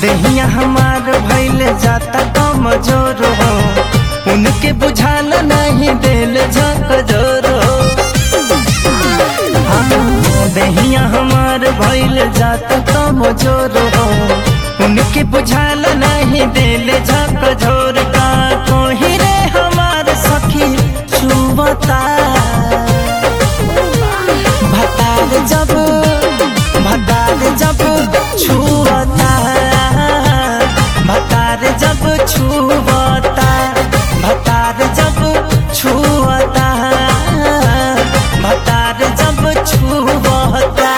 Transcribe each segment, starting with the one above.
देहिया हमार भैल जाता कमजोर हो उनके बुझाल नहीं दिल झक जोर हो हाँ, देहिया हमार भैल जाता कमजोर हो उनके बुझाल नहीं दिल झक झोर का कोही रे हमार सखी छुबता भतार जब भतार जब छुअता भतार जब छुअता भतार जब छुअता भतार जब छुअता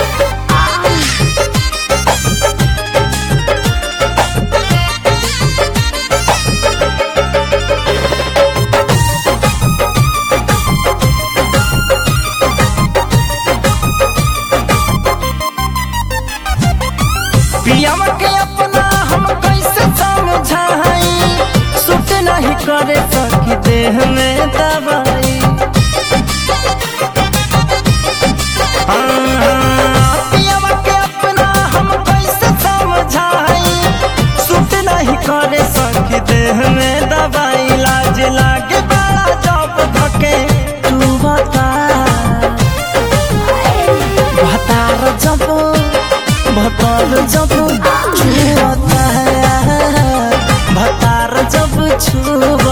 पियावा के अपना हम कैसे समझाई सुट नहीं करे सकी देह में दवाई हाँ, पियावा के अपना हम कैसे समझाई सुट नहीं करे सकी देह में दवाई लाज लागे बड़ा जब धके तू बता भतार जब भतार जब छुअता है भतार जब छुअता